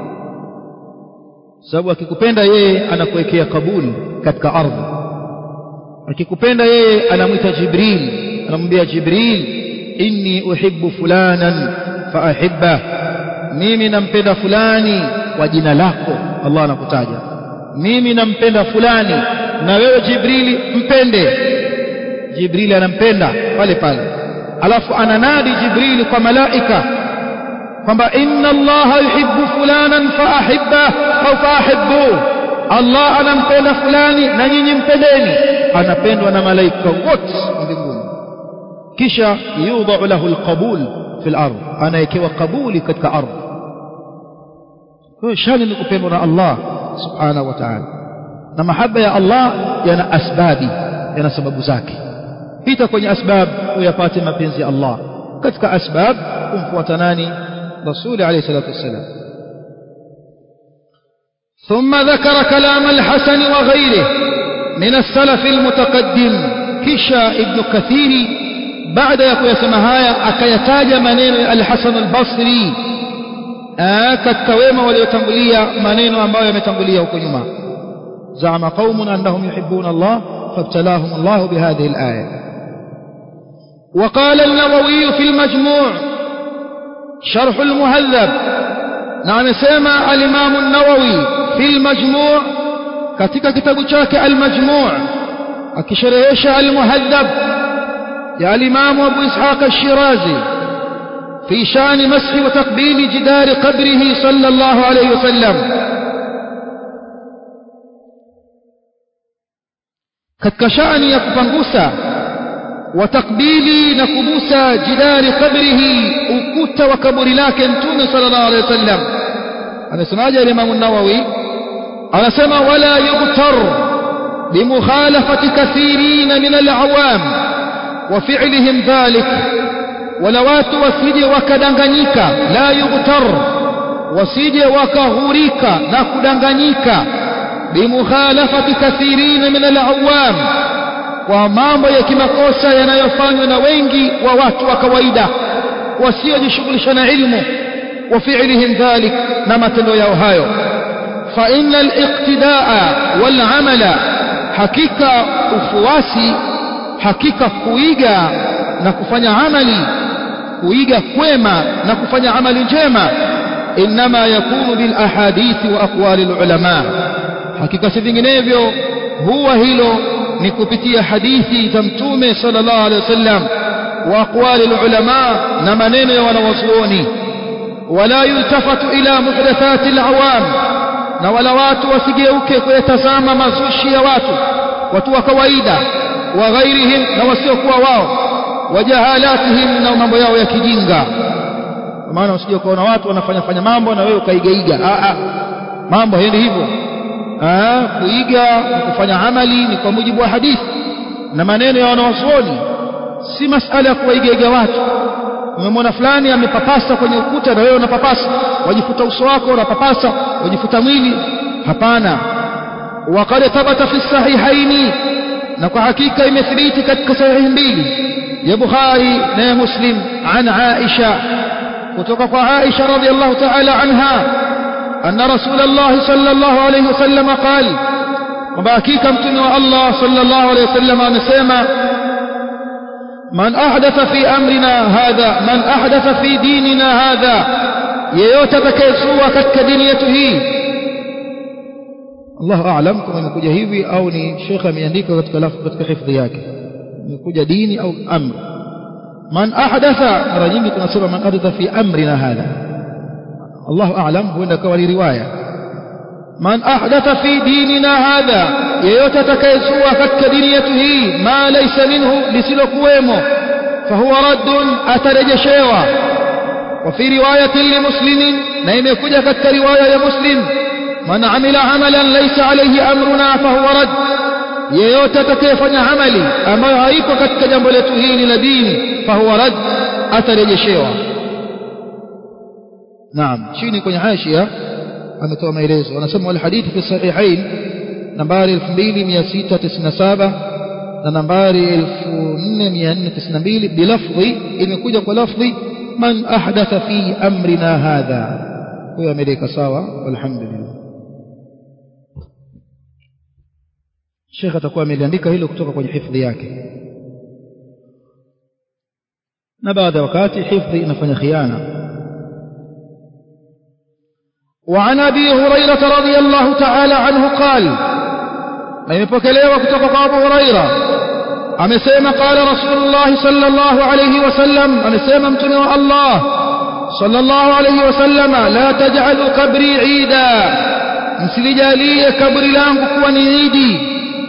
sababu akikupenda yeye anakuwekea kabuli katika ardhi akikupenda yeye anamwita Jibril anamwambia Jibril inni uhibbu fulanan faahibba mimi nampenda fulani kwa jina lako Allah anakutaja mimi nampenda fulani na wewe Jibrili mpende Jibrili anampenda pale pale alafu ananadi Jibrili kwa malaika kwamba inna Allah yuhibbu fulanan faahibba au faahibbu Allah anampenda fulani na nyinyi mpendeni anapendwa na malaika wote mbinguni kisha yudha'u lahu alqabul fil ardh anawekewa kabuli katika ardhi kwa shani ni kupendwa na Allah subhanahu wa ta'ala na mahaba ya Allah yana asbabi yana sababu zake pita kwenye asbab uyapate mapenzi ya Allah katika asbab kumfuata nani rasuli alayhi salatu wassalam ثم ذكر كلام الحسن وغيره من السلف المتقدم كشا ابن كثير بعد يقول هايا أكيتاج منين الحسن البصري katika wema waliotangulia maneno ambayo yametangulia huko nyuma zama qaumun annahum yuhibbuna Allah fabtalahum Allah bihadhihi al-aya وقال النووي في المجموع شرح المهذب نعم سمع الإمام النووي في المجموع katika kitabu chake al-majmu' akisherehesha al-muhaddab ya al-imam Abu Ishaq al-Shirazi في شان مسح وتقبيل جدار قبره صلى الله عليه وسلم katika shani ya kupangusa watakbili na kubusa jidari qabrihi ukuta wa kaburi lake mtume sallallahu alaihi wasallam anasemaje Imam an-Nawawi anasema wala yughtar bimukhalafati kathirin min al-awam wa fi'lihim dhalik wala watu wasije wakadanganyika la yughtar wasije wakahurika na kudanganyika bimukhalafati kathirin min al-awam kwa mambo ya kimakosa yanayofanywa na wengi wa watu wa kawaida wasiojishughulisha na ilmu wa fi'lihim dhalik na matendo yao hayo fa innal iqtidaa wal amala hakika ufuasi hakika kuiga na kufanya amali kuiga kwema na kufanya amali njema inma yakunu bil ahadithi wa aqwali al ulama hakika si vinginevyo huwa hilo ni kupitia hadithi za mtume sallallahu alaihi wasallam wa aqwali ulama na maneno ya wanawazuoni wala yultafatu ila muhdathati alawam na wala watu wasigeuke kuyatazama mazushi ya watu watu wa kawaida wa ghairihim na wasiokuwa wao wajahalatihim na mambo yao ya kijinga kwa maana usije ukaona watu wanafanya fanya mambo na wewe ukaigaiga a a mambo haendi hivyo kuiga na kufanya amali ni kwa mujibu wa hadithi na maneno ya wanawazuoni si masala ya kuwaigaiga watu umemwona fulani amepapasa kwenye ukuta na wewe unapapasa wajifuta uso wako unapapasa wajifuta mwili hapana وقد ثبت في الصحيحين نكو حقيقة imethibiti katika sahihi mbili ya Bukhari na ya Muslim an Aisha kutoka kwa Aisha radhiallahu ta'ala anha anna Rasulullah sallallahu alayhi wasallam qal kwamba hakika mtume wa Allah sallallahu alayhi wasallam amesema man ahdatha fi amrina hadha man ahdatha fi dinina hadha yeyote atakayezua katika dini yetu hii Allahu a'lam kama imekuja hivi au ni Sheikh ameandika katika lafzi katika hifadhi yake imekuja dini au amr man ahdatha mara nyingi tunasema man ahdatha fi amrina hadha Allahu a'lam huenda kawa ni riwaya man ahdatha fi dinina hadha yeyote atakayezua katika dini yetu hii ma laysa minhu lisilokuwemo fahuwa raddun atarejeshewa وفي رواية لمسلم نيم يكجا كتك رواية مسلم من عمل عملا ليس عليه أمرنا فهو رد yeyote atakayefanya amali ambayo haipo katika jambo letu hili la dini fahuwa rad atarejeshewa naam chini kwenye hashia ametoa maelezo anasema wal hadithi fi sahihain nambari 2697 na nambari 4492 bilafdhi imekuja kwa lafdhi man ahdatha fi amrina hadha huyo ameleka sawa walhamdulillah Sheikh atakuwa ameliandika hilo kutoka kwenye hifadhi yake na baada ya wakati hifadhi inafanya khiana وعن ابي هريره رضي الله تعالى عنه قال imepokelewa kutoka kwa Abu Huraira amesema qala Rasulullah sallallahu alayhi wasallam amesema mtume wa Allah sallallahu alayhi wasallam la taj'alu qabri 'ida msilijalie kaburi langu kuwa ni idi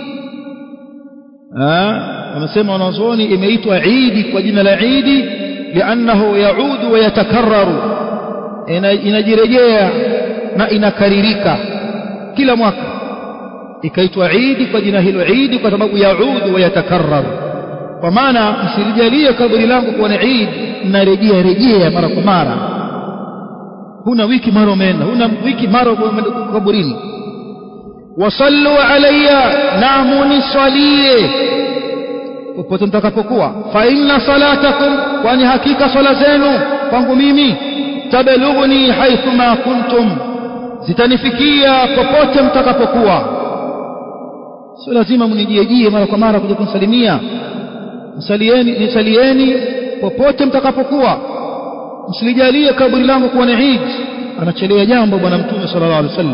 amesema wanazuoni imeitwa idi kwa jina la idi liannahu yaudu wa yatakarraru inajirejea na inakaririka kila mwaka ikaitwa idi kwa jina hilo idi kwa sababu yaudu wa yatakarraru kwa maana msilijalie kaburi langu kuwa ni idi narejea rejea mara kwa mara huna wiki mara umeenda huna wiki mara umeenda kaburini wasallu alayya naamuni swalie popote mtakapokuwa fa inna salatakum kwani hakika swala zenu kwangu mimi tablughuni haithu ma kuntum zitanifikia popote mtakapokuwa sio lazima mnijiejie mara kwa mara kuja kunisalimia msalieni nisalieni popote mtakapokuwa msilijalie kaburi langu kuwa ni Eid anachelea jambo bwana mtume sallallahu alaihi wasallam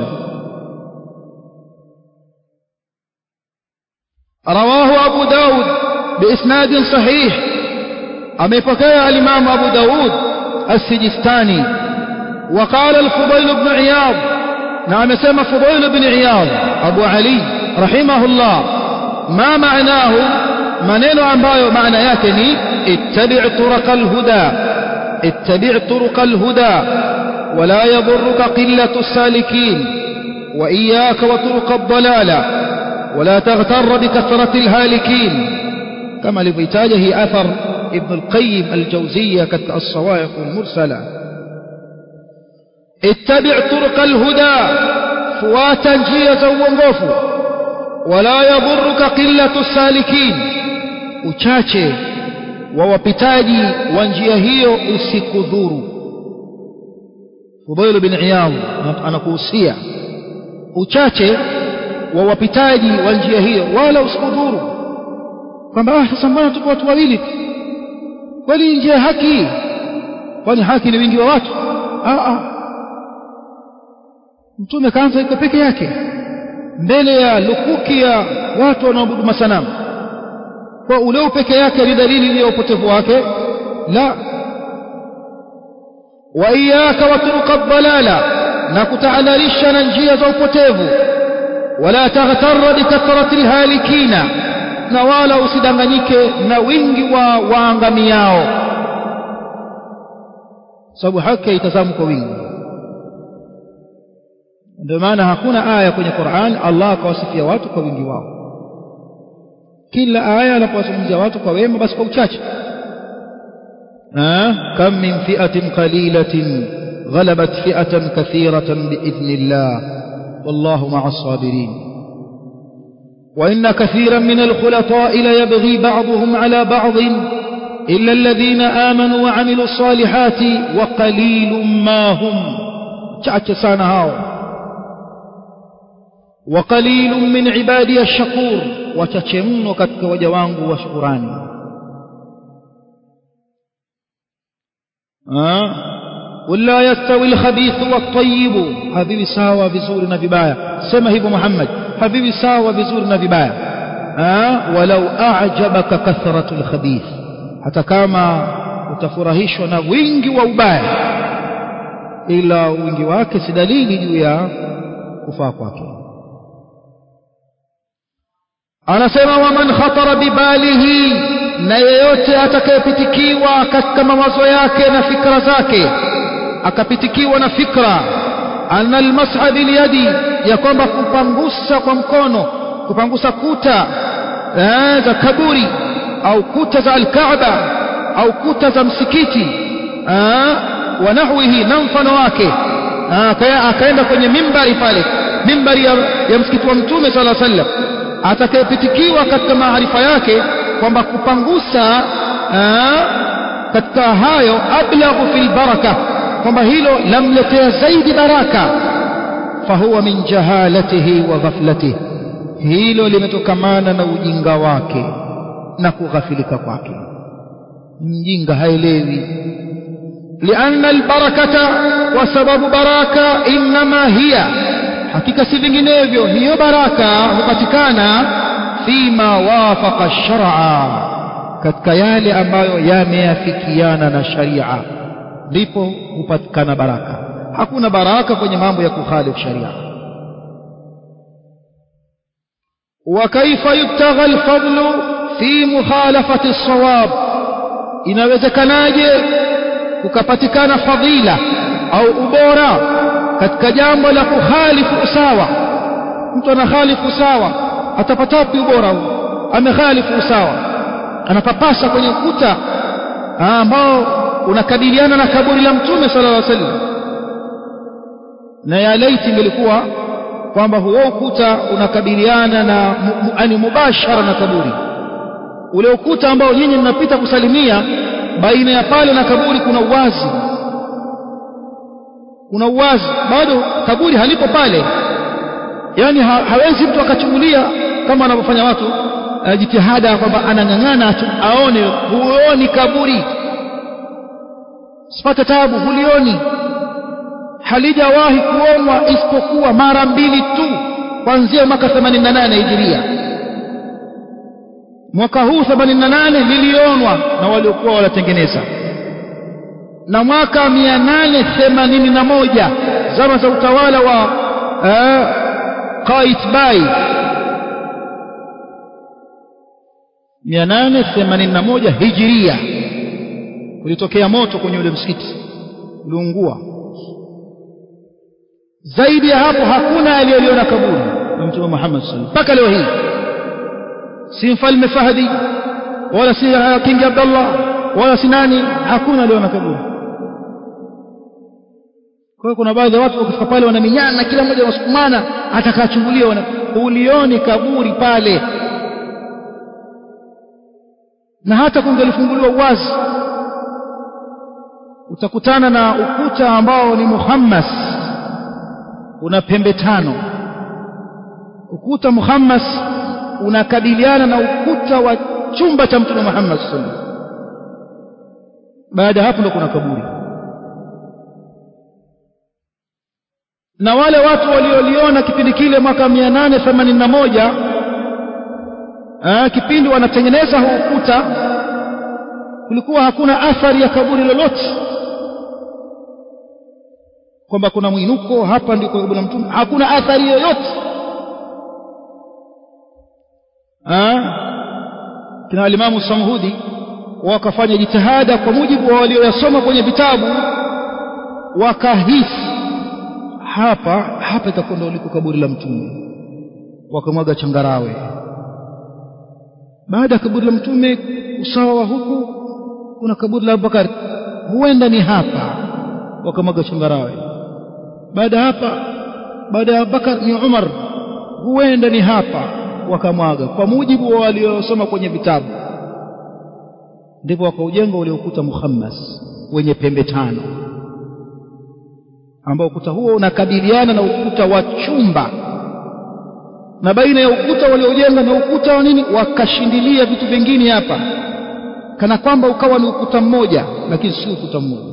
رواه أبو داود بإسناد صحيح أميبكي الإمام أبو داود السجستاني وقال الفضيل بن عياض نعم سمى فضيل بن عياض أبو علي رحمه الله ما معناه منين ambayo maana yake ni ittabi' turuq al-huda ittabi' turuq al-huda ولا يضرك قلة السالكين وإياك وطرق الضلالة ولا تغتر بكثرة الهالكين كما لبيتاجه أثر ابن القيم الجوزية كالصواعق المرسلة اتبع طرق الهدى فواتا جية وانغوف ولا يضرك قلة السالكين uchache wa wapitaji wa njia hiyo usikudhuru Fudail bin Iyad anakuhusia uchache wa wapitaji wa njia hiyo wala usikudhuru kwamba ah sasa mbona tuko watu wawili kweli njia haki kwani haki ni wingi wa watu ah ah mtume kaanza iko peke yake mbele ya lukuki ya watu wanaoabudu masanamu kwa ule peke yake ni dalili ya upotevu wake la wa iyyaka wa turuqa dhalala na kutahadharisha na njia za upotevu wala taghtarra bikathrati alhalikina na wala usidanganyike na wingi wa waangamiao sababu haki haitazamwi kwa wingi ndio maana hakuna aya kwenye Qur'an Allah akawasifia watu kwa wingi wao kila aya anapowazungumzia watu kwa wema basi kwa uchache kam min fi'atin qalilatin ghalabat fi'atan kathiratan biidhnillah wallahu ma'as sabirin وإن كثيرا من الخلطاء ليبغي بعضهم على بعض إلا الذين آمنوا وعملوا الصالحات وقليل ما هم chache sana hao وقليل من عبادي الشكور wachache mno katika waja wangu wa shukurani wala yastawi alkhabith wat-tayyib habibi sawa vizuri na vibaya sema hivyo Muhammad habibi sawa vizuri na vibaya walau a'jabaka kathratu alkhabith hata kama utafurahishwa na wingi wa ubaya ila wingi wake si dalili juu ya kufaa kwake anasema waman khatara bibalihi na yeyote atakayepitikiwa katika mawazo yake na fikra zake akapitikiwa na fikra anna almas'a bilyadi ya kwamba kupangusa kwa mkono kupangusa kuta za kaburi au kuta za alkaaba au kuta za msikiti wa nahwihi na mfano wake akaenda kwenye mimbari pale mimbari ya, ya msikiti wa mtume sala sallam atakayepitikiwa katika maarifa yake kwamba kupangusa katika hayo ablaghu fil baraka kwamba hilo lamletea zaidi baraka fahuwa min jahalatihi wa ghaflatihi hilo limetokamana na ujinga wake na kughafilika kwake mjinga haelewi lianna albarakata kwa sababu baraka inma hiya hakika si vinginevyo hiyo baraka hupatikana fima wafaqa shar'a katika yale ambayo yameafikiana na sharia ndipo hupatikana baraka hakuna baraka kwenye mambo ya kukhalifu sharia وكيف يبتغى الفضل في مخالفة الصواب inawezekanaje kukapatikana fadhila au ubora katika jambo la kukhalifu usawa mtu anakhalifu usawa atapata wapi ubora huu amekhalifu usawa anapapasa kwenye ukuta ambao unakabiliana na kaburi la mtume sallallahu alaihi wasallam na ya laiti ingelikuwa kwamba huo ukuta unakabiliana na yani mubashara na kaburi ule ukuta ambao nyinyi mnapita kusalimia baina ya pale na kaburi kuna uwazi kuna uwazi bado kaburi halipo pale yani ha, hawezi mtu akachungulia kama wanavyofanya watu uh, jitihada kwamba anang'ang'ana aone huoni kaburi sipate tabu hulioni halijawahi kuonwa isipokuwa mara mbili tu kuanzia mwaka 88 hijiria mwaka huu 88 lilionwa na waliokuwa wanatengeneza na mwaka 881 zama za utawala wa uh, Qaitbai 881 hijiria kulitokea moto kwenye ule msikiti uliungua zaidi ya hapo hakuna aliyeliona kaburi la mtume Muhammad sallallahu mpaka leo hii si mfalme Fahdi wala si King Abdullah wala si nani hakuna aliona kaburi kwa hiyo kuna baadhi ya watu wakifika pale wanaminyana kila mmoja anasukumana atakachungulia wana ulioni kaburi pale na hata kungelifunguliwa uwazi utakutana na ukuta ambao ni muhammas una pembe tano ukuta muhammas unakabiliana na ukuta wa chumba cha mtume Muhammad sallallahu alaihi wasallam baada hapo ndo kuna kaburi na wale watu walioliona kipindi kile mwaka 881 ah kipindi wanatengeneza huu ukuta kulikuwa hakuna athari ya kaburi lolote kwamba kuna mwinuko hapa ndiko kaburi la mtume hakuna athari yoyote kina alimamu samhudi wakafanya jitihada kwa mujibu wa walioyasoma kwenye vitabu wakahisi hapa hapa itakuwa ndio liko kaburi la mtume wakamwaga changarawe baada ya kaburi la mtume usawa wa huku kuna kaburi la Abubakar huenda ni hapa wakamwaga changarawe baada hapa baada ya Abubakar ni Umar huenda ni hapa wakamwaga kwa mujibu wa waliosoma kwenye vitabu ndipo wakaujenga ule ukuta muhammas wenye pembe tano ambao ukuta huo unakabiliana na ukuta wa chumba na baina ya ukuta waliojenga na ukuta wa nini wakashindilia vitu vingine hapa kana kwamba ukawa ni ukuta mmoja lakini si ukuta mmoja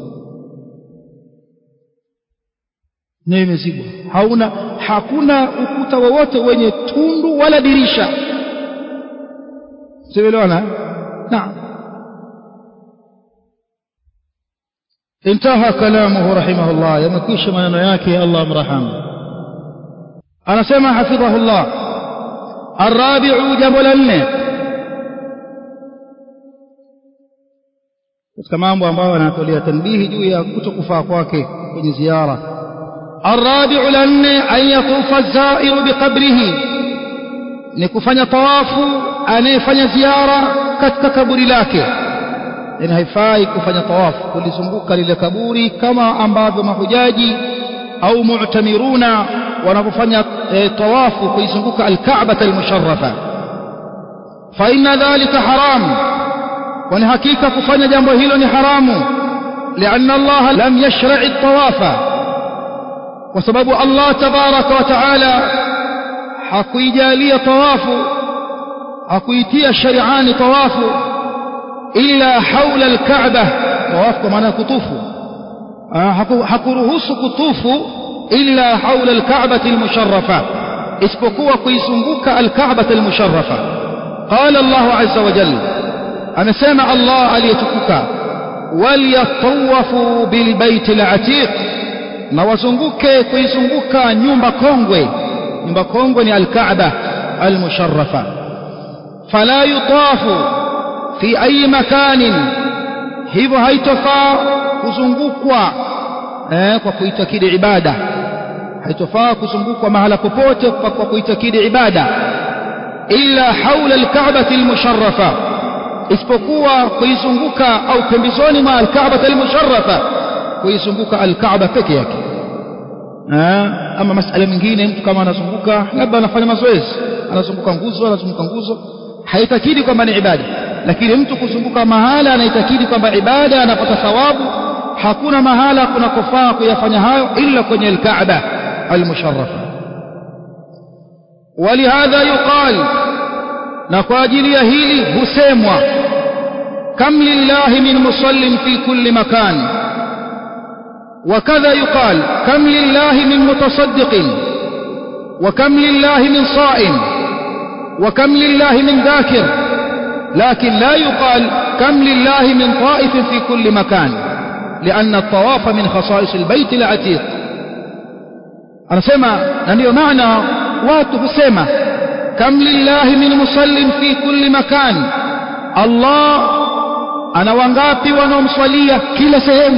nayo imezibwa hauna hakuna ukuta wowote wenye tundu wala dirisha sielewana naam انتهى كلامه رحمه الله يمكيش maneno yake Allah amrahamu anasema hafidhahu Allah الرابع jambo la nne katika mambo ambayo anatolea tanbihi juu ya kutokufaa kwake kwenye ziara الرابع لن أن يطوف الزائر بقبره نكفن طواف أن يفن زيارة كتك كبري لك إن هيفاي كفن طواف كل سنبوك للكبوري كما أنباب محجاجي أو معتمرون ونفن طواف كي سنبوك الكعبة المشرفة فإن ذلك حرام ونحكيك كفن جنبه حرام لأن الله لم يشرع الطواف kwa sababu Allah tabaraka wa taala hakuijalia tawafu hakuitia shari'ani tawafu illa haula alkaaba tawafu kwa maana kutufu hakuruhusu kutufu illa haula alkaaba almusharrafa isipokuwa kuizunguka alkaaba almusharrafa qala Allah azza wa jalla amesema Allah aliyetukuka waliyatawafu bilbayt alatiq na wazunguke kuizunguka nyumba kongwe nyumba kongwe ni alkaaba almusharrafa fala yutafu fi ayi makanin hivyo haitofaa kuzungukwa eh, kwa kuitakidi ibada haitofaa kuzungukwa mahala popote kwa kuitakidi ibada illa haula alkaabati almusharrafa isipokuwa kuizunguka au pembezoni mwa alkaabati almusharrafa kuizunguka alkaaba peke yake ama masala mengine mtu kama anazunguka labda anafanya mazoezi anazunguka nguzo anazunguka nguzo haitakidi kwamba ni ibada lakini mtu kuzunguka mahala anaitakidi kwamba ibada anapata thawabu hakuna mahala kunakofaa kuyafanya hayo illa kwenye alkaaba almusharrafa ولهذا يقال na kwa ajili ya hili husemwa kam lillahi min musallin fi kulli makan وكذا يقال كم لله من متصدق وكم لله من صائم وكم لله من ذاكر لكن لا يقال كم لله من طائف في كل مكان لأن الطواف من خصائص البيت العتيق أنا سمع ننيو معنى واته سمع كم لله من مصل في كل مكان الله أنا وانغابي ونمصلية كلا سهم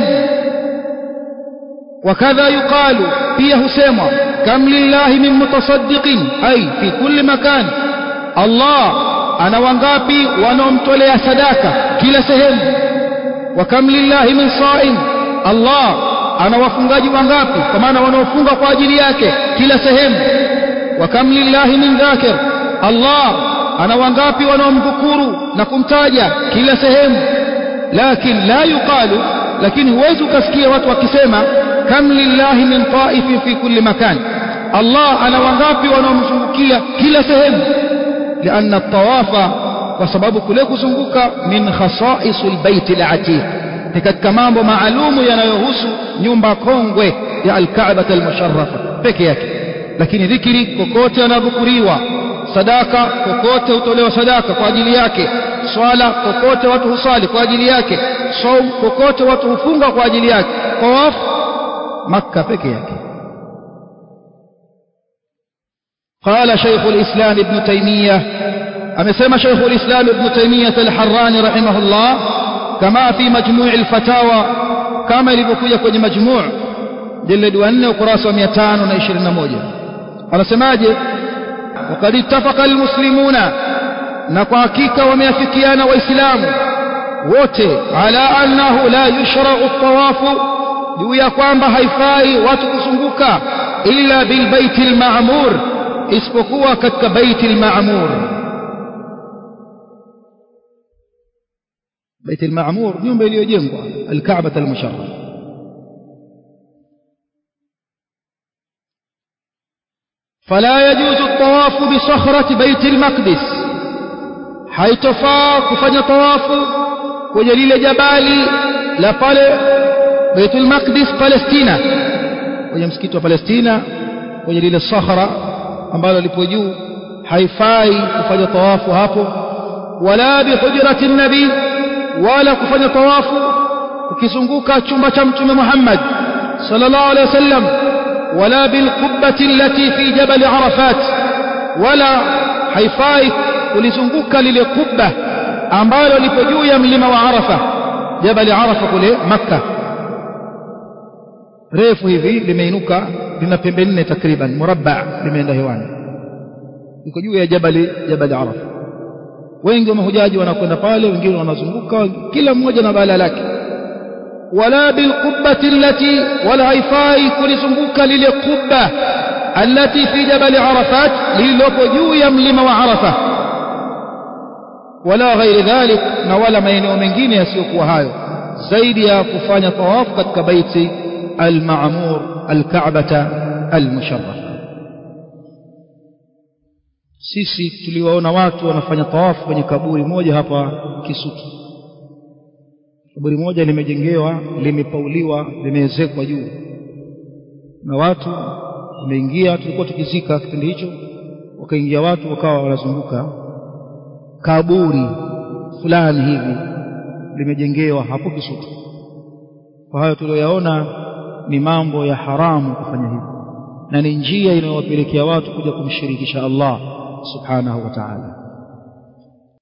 وكذا يقال فيه سيما كم لله من متصدق أي في كل مكان الله أنا وانغابي ونمتولي سداك كلا سهم وكم لله من صائم الله أنا wafungaji wangapi kwa maana wanaofunga kwa ajili yake kila sehemu wakam lillahi min dhakir Allah ana wangapi wanaomdhukuru na kumtaja kila sehemu lakin la yuqalu lakini huwezi ukasikia watu wakisema kam lillahi min taifin fi kulli makan Allah ana wangapi wanaomzungukia kila sehemu lianna tawafa kwa sababu kule kuzunguka min khasaisul baiti al-atiq ni katika mambo maalumu yanayohusu nyumba kongwe ya al-Kaaba al-musharrafa peke yake lakini dhikri kokote anadhukuriwa sadaka kokote hutolewa sadaka kwa ajili yake swala kokote watu husali kwa ajili yake saum kokote watu hufunga kwa ajili yake tawaf makka peke yake قال شيخ الإسلام ابن تيمية أمسما شيخ الإسلام ابن تيمية الحراني رحمه الله كما في مجموع الفتاوى كما لبكوية كوني مجموع جلد وأنه قراصة ميتان ونشرين موجة أنا سماجه وقد اتفق المسلمون نقاكيك وميافكيان وإسلام wote ala annahu la yushra'u at-tawafu juu ya kwamba haifai watu kuzunguka illa bil baitil ma'mur isipokuwa katika baitil ma'mur baitil ma'mur nyumba iliyojengwa al-Ka'bah al-musharraf فلا يجوز الطواف بصخرة بيت المقدس haitofaa kufanya tawafu kwenye lile jabali la pale Baitul Maqdis Palestina kwenye msikiti wa Palestina kwenye lile sahara ambalo lipo juu haifai kufanya tawafu hapo wala bihujrati nabi wala kufanya tawafu ukizunguka chumba cha mtume Muhammad sallallahu alaihi wasallam wala bilqubbati allati fi jabal Arafat wala haifai kulizunguka lile kubba ambalo lipo juu ya mlima wa Arafa jabali Arafa kule Makka refu hivi limeinuka lina pembe nne takriban murabba limeenda hewani liko juu ya jabali jabali Arafa wengi wa mahujaji wanakwenda pale wengine wanazunguka kila mmoja na bala lake wala bilqubbati allati wala haifai kulizunguka lile kubba allati fi jabali Arafat lililopo juu ya mlima wa Arafa wala ghairi dhalik na wala maeneo mengine yasiyokuwa hayo zaidi ya kufanya tawafu katika baiti al-ma'mur al-ka'bata al-musharrafa sisi tuliwaona watu wanafanya tawafu kwenye kaburi moja hapa Kisutu kaburi moja limejengewa limepauliwa limeezekwa juu na watu wameingia tulikuwa tukizika kipindi hicho wakaingia watu wakawa wanazunguka kaburi fulani hivi limejengewa hapo Kisutu. Kwa hayo tuliyoyaona ni mambo ya haramu kufanya hivyo, na ni njia inayowapelekea watu kuja kumshirikisha Allah subhanahu wa ta'ala.